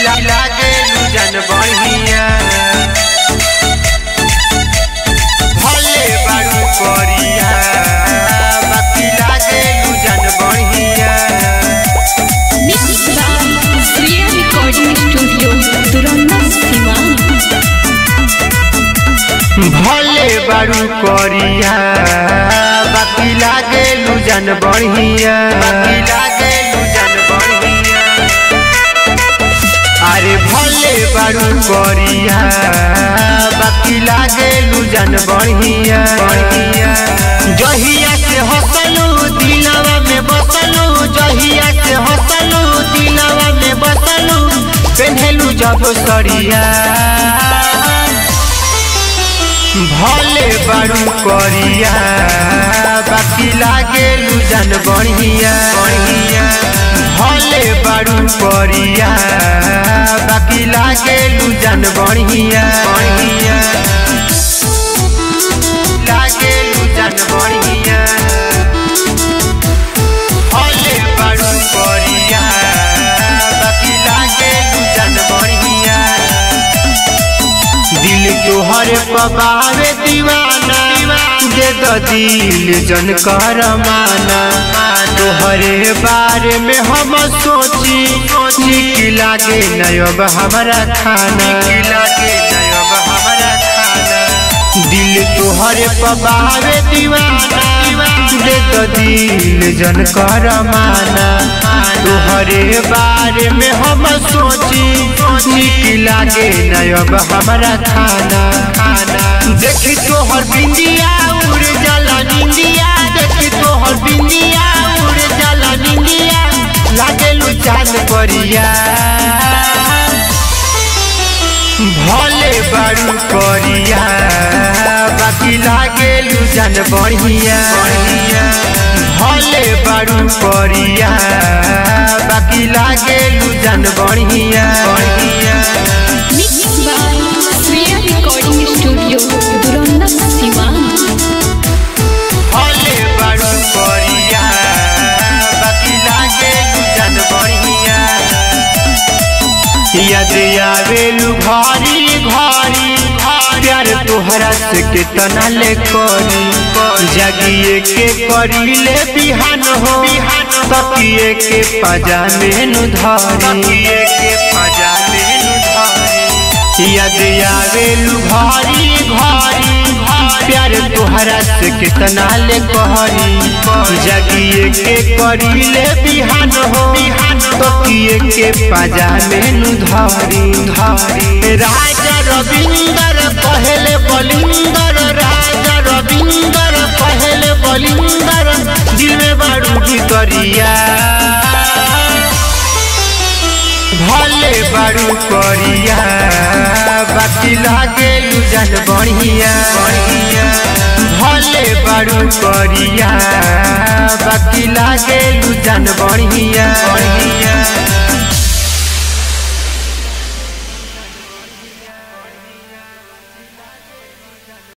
लागे लुजन बढ़िया भले बारू करिया बाकी लागे लुजन बढ़िया Mixed by Sriya Recording Studio, Duranda, Siwan. भले बारू करिया बाकी लागे लुजन बढ़िया बाकी लागे लुजन बढ़िया अरे भले बारू करिया बाकी लागे लुजन बढ़िया बढ़िया जहिया से हंसलू दिलवा में बसलू जहिया से हंसलू दिलवा में बसलू पेन्हलू जब सरिया भले बारू करिया बाकी लागे लुजन बढ़िया बढ़िया भले बारू करिया बाकी लागे लुजन बढ़िया बढ़िया लागे लुजन बढ़िया भले बारू करिया बाकी लागे लुजन बढ़िया दिल तोहर पबावे दीवाना दे दो दिल जन कर माना तोहरे बारे में हम सोची निक लागे नयब हमारा खाना लागे नयब हमारा खाना दिल तोहरे पबावे दीवाना दे दो दिल जन कर माना तोहरे बारे में हम सोची निक लागे नयब हमारा खाना खाना देखी तोहर बिंदिया उड़ जाला निंदिया देखी तोहर बिंदिया उड़ जाला निंदिया लागे लू चांद परिया भले बारू करिया बाकी लागे लुजन बढ़िया भले बारू करिया बाकी लागे लुजन बढ़िया Mixed by Sriya Recording Studio, Duranda, Siwan. भले बारू करिया बाकी लागे लुजन बढ़िया याद आवेलू घरी घरी प्यार तोहरा से कितना ले करी जगिए के करी ले बिहान हो तकिए के पजामे नु धरी के पजामे नु धरी याद आवेलू घरी घरी प्यार तोहरा से कितना ले कहरी जगिए के करी ले बिहान हो तकिए के पजामे नु धरी धरी राजा रविंदर पहले बलिंदर राजा रविंदर पहले बलिंदर दिल में बारू करिया भले बारू करिया बाकी लागे लुजन बढ़िया बढ़िया भले बारू करिया बाकी लागे लुजन बढ़िया बढ़िया